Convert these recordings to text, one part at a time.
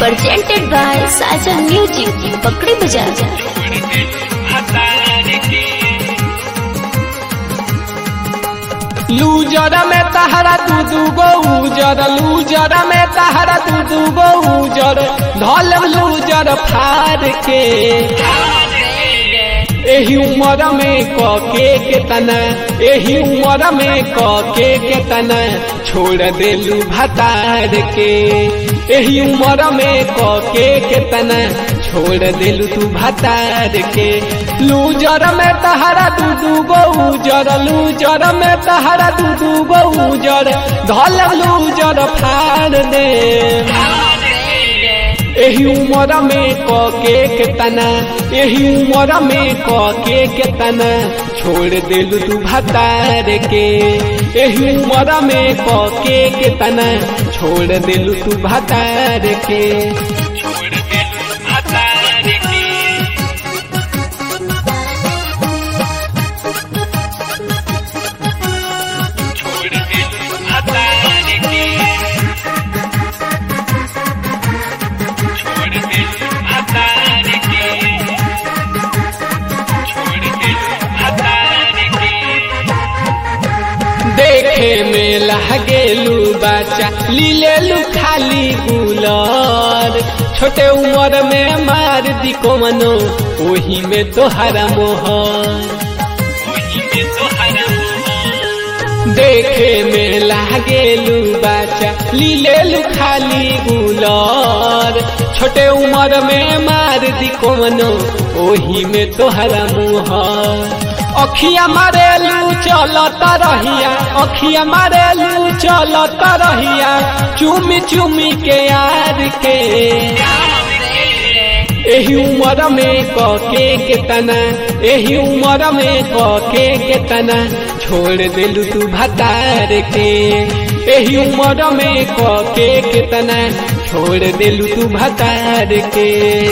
presented by Sajan Music, Pakri Bazaar. लूजर में तहरा दू दू गो उजर लूजर में तहरा दू दू गो उजर धल लूजर फार के एही उमर में कके के तना एही उमर में कके के तना छोड़ देलू भतार के एही उमर में कके के तना छोड़ देलू तू भतार के लूजर में तहरा दू दू गो उजर लूजर में तहरा दू दू गो उजर धल लूजर फाड़ दे एही उमर में कके के तना एही उमर में कके के तना छोड़ देलू तू भतार के एही उमर में कके के तना छोड़ देलू तू भतार के देखे में लगेलू बच्चा लीलेलू खाली गुलर छोटे उम्र में मार दी को मनो वही में तोहरा मोहर देखे में लागेलू बच्चा लीलेलू खाली गुलर छोटे उम्र में मार दी को मनो वही में तोहरा मुहर अखिया मारेलू चलत रहिया अखिया मारेलू चलत रहिया चुमी चुमी के यार के एही उमर में कके के तना एही उमर में कके के तना छोड़ देलू तू भतार के एही उमर में कके के तना छोड़ देलू तू भतार के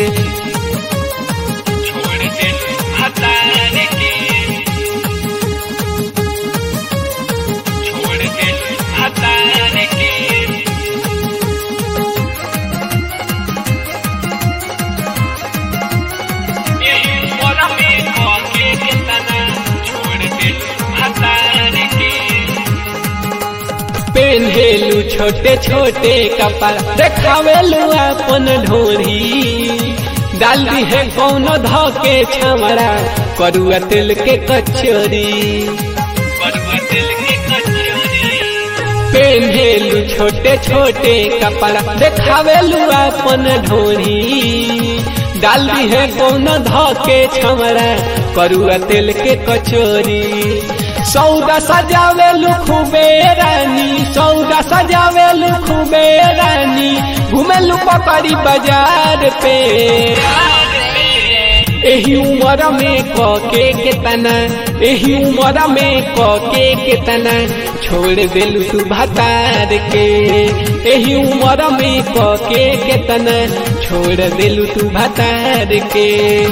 पेन्हेलू छोटे छोटे कपड़ा देखावेलू अपन ढोरी डाल दी है कौन धके छमड़ा करुआ तेल के कचोरी पेन्हेलू छोटे छोटे कपड़ा देखावेलू अपन ढोरी डाल दी है कौन धके छमड़ा करुआ तेल के कचोरी सौदा सजावे खूबे रानी सौदा सजावे खूबे रानी घूमेलू पकड़ी बाजार पे एही उमर में कके के तना एही उमर में कके के तना छोड़ देलू तू भतार के एही उमर में कके के तना छोड़ देलू तू भतार के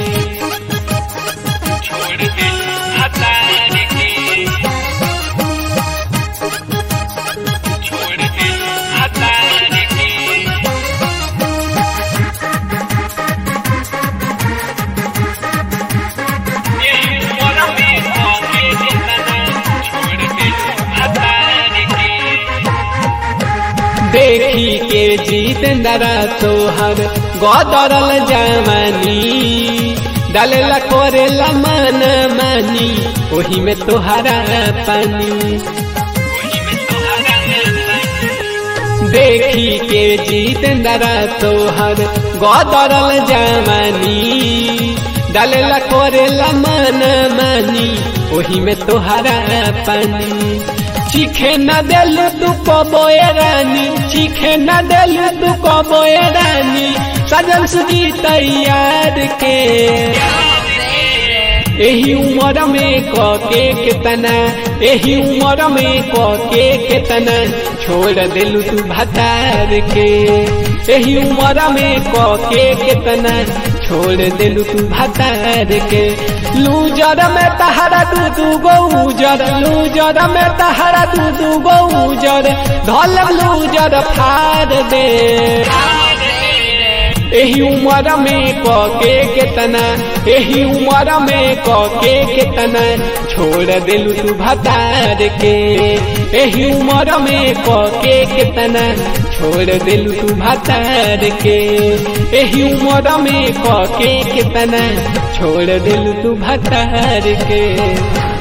देखी के जीतेंद्रा तोहर गदरल जवानी डालेला करेला मन मानी ओही में तोहरा पानी देखी के जीतेंद्रा तोहर गदरल जवानी डालेला करेला मन मानी ओही में तोहरा पानी चीखे न देलू तू कबोए रानी चीखे न देलू तू कबोए रानी सजन सुजी तैयार के एही उमर में कके केतना एही उमर में कके केतना छोड़ देलू तू भतार के एही उमर में कके केतना छोड़ देलू तू भतार के लूजर में तहरा दू दू गो उजर लूजर में तहरा दू दू गो उजर धल लूजर फाड़ दे एही उम्र में कके केतना एही उम्र में कके केतना छोड़ दिलू तू भतार के एही उम्र में कके केतना छोड़ दिलू तू भतार के एही उम्र में कके केतना छोड़ दिलू तू भतार के